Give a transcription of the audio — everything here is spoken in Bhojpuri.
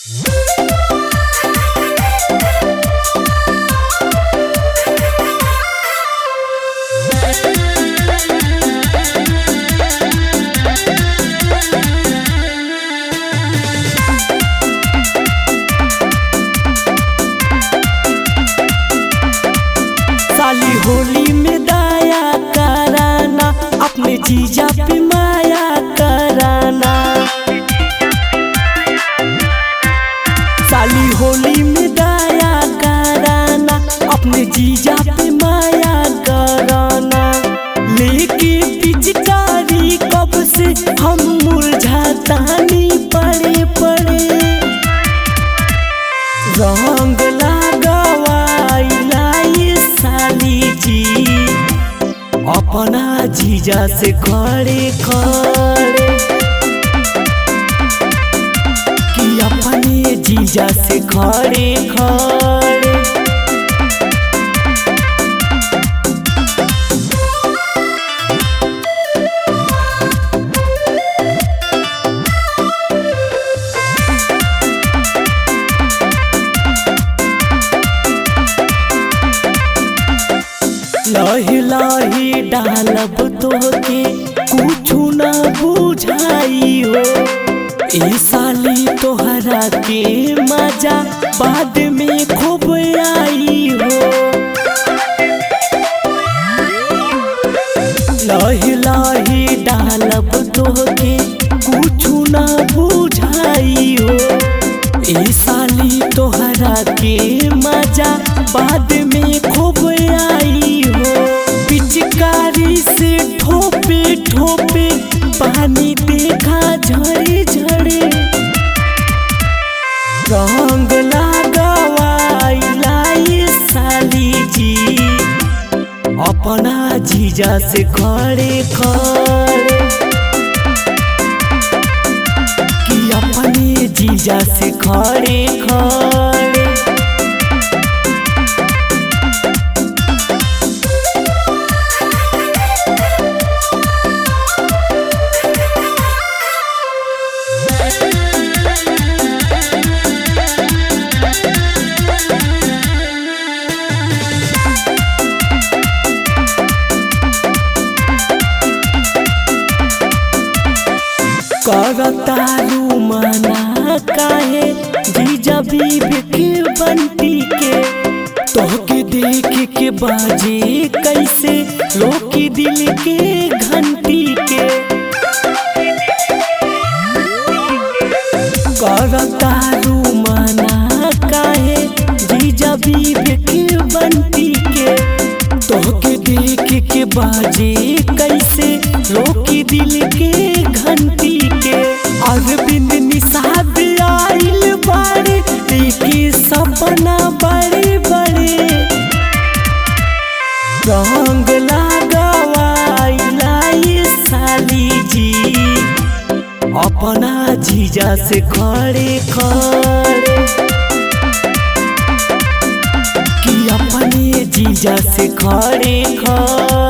साली होली में दाया कराना अपने जीजा पे माया कराना साली होली में दाया कराना अपने जीजा पे माया कराना लेके पिचकारी कब से हम मुरझातानी पड़े पड़े रंग लगावाइला ये साली जी अपना जीजा से खड़े खड़े कि अपने जीजा से खड़े खड़े लही लही डालब तोके कुछु न बुझाई हो ए साली तोहरा के मजा बाद में खूब आई हो लही लही डालब तोके कुछु न बुझाई हो ए साली तोहरा के मजा बाद में खूब आई हो पिचकारी से ठोपे ठोपे पानी देखा झड़े झड़े रंग लगावाइला ये साली जी अपना जीजा से खड़े खड़े कि अपने जीजा से खड़े खड़े करतारू मना काहे जीजा बीब के बंटी के तोहके देख के बाजे कैसे रोकी दिल के घंटी के करतारू मना काहे जीजा बीब के बंटी के तोहके देख के बाजे कैसे रोकी दिल के घंटी के अरविंद निषाद आइल बारे देखी सपना बड़े बड़े रंग लगावाइला ये साली जी अपना जीजा से खड़े खड़े कि अपने जीजा से खड़े खड़े